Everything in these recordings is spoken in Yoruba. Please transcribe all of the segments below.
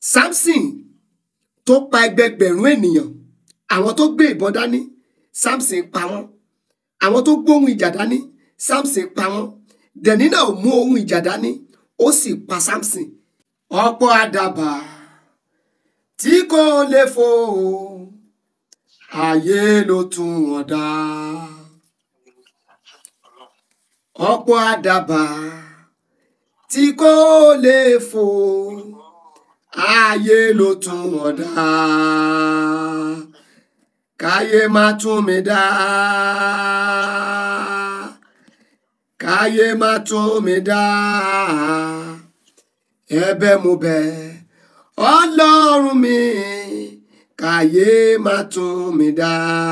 samson tó pa ẹgbẹgbẹ̀rún ènìyàn àwọn tó gbé ìbọn dání samson pa wọ́n àwọn tó gbóhùn ìjà dání samson pa wọ́n dẹ̀nínà ò mú ohun ìjà dání ó sì pa samson ọ̀pọ̀ àdàbà tí kò lè fò ayé ló tún wọn dá ọ̀pọ̀ àdàbà tí kò lè fò ayé ló tún wọn dá káyé má tún mi dá káyé má tún mi dá ẹ̀bẹ̀ mo bẹ̀ Ọlọ́run mi káyé má tún mi dá.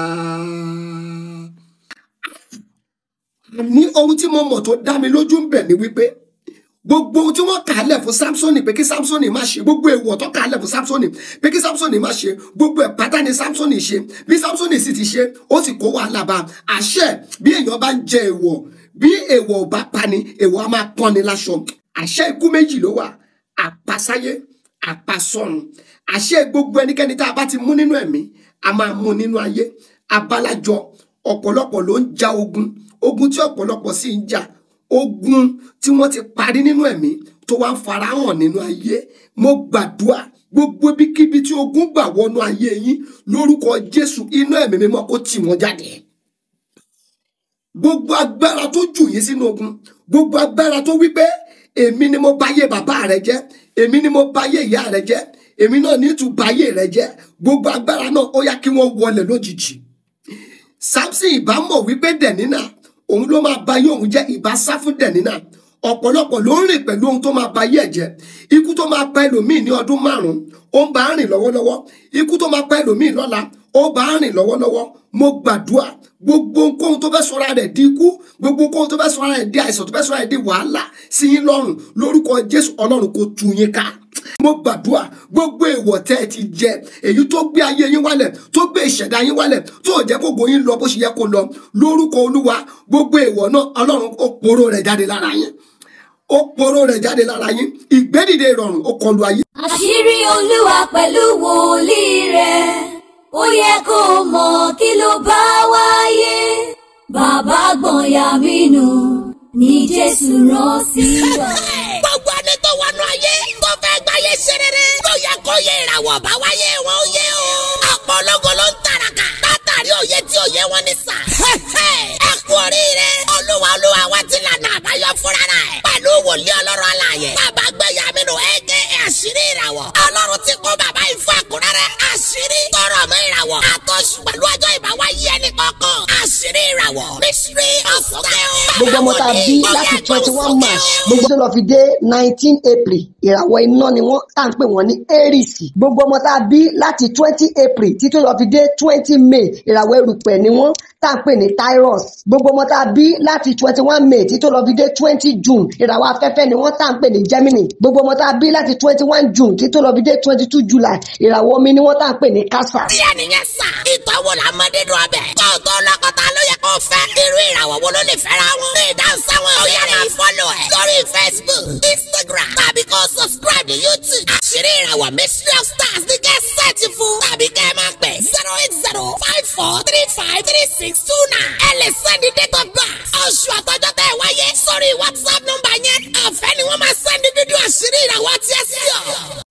ní ohun tí mo mọ̀ tó dá mi lójú ń bẹ̀ ni wípé gbogbo ohun tí wọ́n kà á lẹ̀ fún samsoni pé kí samsoni má ṣe gbogbo èèwọ̀ tó kà á lẹ̀ fún samsoni pé kí samsoni má ṣe gbogbo ẹ̀ pátá ni samsoni ṣe bí samsoni sì ti ṣe ó sì kó wàhálà bá àṣẹ bí èèyàn bá ń jẹ èèwọ̀ bí èèwọ̀ ò bá pani èèwọ̀ á máa pọ́n ni láṣọ àṣẹ ikú méjì ló wà àpasáyé àpasọ̀run àṣẹ gbogbo ẹnikẹ́ni tá a bá ti mú nínú ẹ̀mí a máa mú nínú ayé abalajọ ọ̀pọ̀lọpọ̀ ló ń ja ogun ogun tí ọ̀pọ̀lọpọ̀ sì ń jà ogun tí wọ́n ti parí nínú ẹ̀mí tó wá ń farahàn nínú ayé mo gbàdúrà gbogbo ibikíbi tí ogun gbà wọnú ayé yín lórúkọ Jésù iná ẹ̀mí mímọ́ kó tì wọ́n jáde gbogbo agbára tó jù yín sínú ogun gbogbo agbára tó wí pé èmi ni mo báyé bàbá rẹ jẹ́ èmi ni mo báyé ìyá rẹ jẹ́ èmi náà ní tún báyé rẹ jẹ́ gbogbo agbára náà ó yá kí wọ́n wọlé lójijì Samson ìbá mọ̀ wípé dẹ̀nínà òun ló máa báyé òun jẹ́ ìbá sá fún dẹ̀nínà ọ̀pọ̀lọpọ̀ ló ń rìn pẹ̀lú ohun tó máa báyé ẹ̀ jẹ́ ikú tó máa pa ẹlòmíì ní ọdún márùn-ún ó ń bá a rìn lọ́wọ́lọ́wọ́ ikú tó máa pa ẹlòmíì lọ́la ó bá a rìn lọ́wọ́lọ́wọ́ mo gbàdúrà gbogbo ohunkóhun tó fẹ́ sọra rẹ̀ di ikú gbogbo ohunkóhun tó fẹ́ sọra rẹ̀ di àìsàn tó fẹ́ sọra rẹ̀ di wàhálà sí yín lọ́rùn lórúkọ Jésù Ọlọ́run kò tú yín ká mo gbàdúrà gbogbo èèwọ̀ tẹ́ ẹ ti jẹ èyí tó gbé ayé yín wálẹ̀ tó gbé ìṣẹ̀dá yín wálẹ̀ tó ò jẹ́ kó gbóyin lọ bó ṣe yẹ kó lọ lórúkọ Olúwa gbogbo èèwọ̀ náà Ọlọ́run ó poró rẹ̀ jáde lára yín ó poró rẹ̀ jáde lára yín ìgbédìde ìrọ̀rùn ó kọlu ayé. àṣírí olúwa pẹ̀lú wòlíì rẹ̀ ó yẹ kó mọ̀ kí ló bá wáyé bàbá gbọ̀nyà mínú ní jésù rán sí wa. gbogbo ẹni tó wọnú ayé tó fẹ́ gbáyé ṣe rere tó yẹ kó yẹ ìràwọ̀ bá wáyé wọn ó yẹ o. ọ̀pọ̀ ológo ló ń tàràkà látàrí òye tí òye wọn ní sà. ẹ kú oríire olúwa olúwa wá ti lànà àbáyọ fúnra rẹ̀ pẹ̀lú wòlíì ọlọ́run alààyè bàbá gbẹ̀yà mínú ẹ̀kẹ́ àṣírí ìràwọ̀ ọlọ́run ti kó bàbá ìfọ̀ àkùrẹ́rẹ́ àṣírí tọrọ mọ́ ìràwọ̀ àtọ́sù pẹ̀lú ọjọ́ ìbáwáyé ẹnì kọ̀ọ̀kan àṣírí ìràwọ̀ mystery ọ̀sọ̀tẹ́ gbogbo ọmọ tá a bí láti twenty one march gbogbo tó lọ fi dé nineteen april ìràwọ̀ iná ni wọ́n tá à ń pè wọ́n ní aries gbogbo ọmọ tá a bí láti twenty april títí lọ fi dé twenty may ìràwọ̀ erùpẹ̀ ni wọ́n tá à ń pè ní Taurus gbogbo ọmọ tá a bí láti twenty one may títí lọ fi dé twenty june ìràwọ̀ afẹ́fẹ́ ni wọ́n tá à ń pè ní Gemini gbogbo ọmọ tá a bí láti twenty one june títí lọ fi dé twenty two july ìràwọ̀ omi ni wọ́n tá à ń pè ní Cancer. bí ẹnìyẹn sà ìtọ́wò làmọ́dé dùn ọbẹ̀ kó o tó lọ́kọ̀tà ló yẹ kó o fẹ́ irú ìràwọ̀ wo ló lè fẹ́ra wọn. lè dáhùn sáwọn ọ̀yà máa fọ́lọ̀ ẹ̀ lórí facebook instagram tàbí kó o subscribe ní youtube. àṣírí ìràwọ̀ mystery of stars ní kẹ́ sẹ́ẹ̀tì fún tàbí kẹ́ ẹ máa pè zero eight zero five four three five three six two nine. ẹ lè sẹ́ndí date of birth oṣù àtọ́jọ́ tẹ́ ẹ wáyé sórí whatsapp nọ́mbà yẹn ọ̀fẹ́ ni wọ́n máa sẹ́ndí dúdú àṣírí ìràwọ̀ tiẹ̀ sí ọ.